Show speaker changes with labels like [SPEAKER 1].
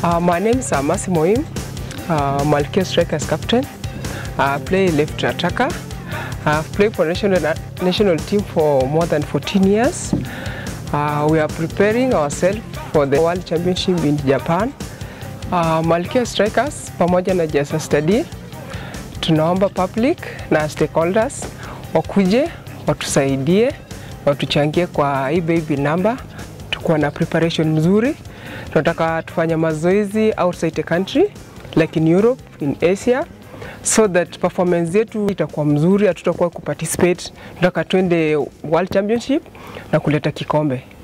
[SPEAKER 1] Uh, my name is uh, Masi Moim, uh, Malkia Strikers captain. I play left attacker. I've played for national national team for more than 14 years. Uh, we are preparing ourselves for the World Championship in Japan. Uh, Malkia Strikers pamoja na Jasa Study tunaomba public na stakeholders wakuje watusaidie watuchangie kwa hii baby number. Tukuwa na preparation mzuri, tunataka tufanye mazoezi outside the country like in Europe, in Asia so that performance yetu itakuwa mzuri, hatutakuwa kuparticipate. Tunataka twende World Championship na kuleta kikombe.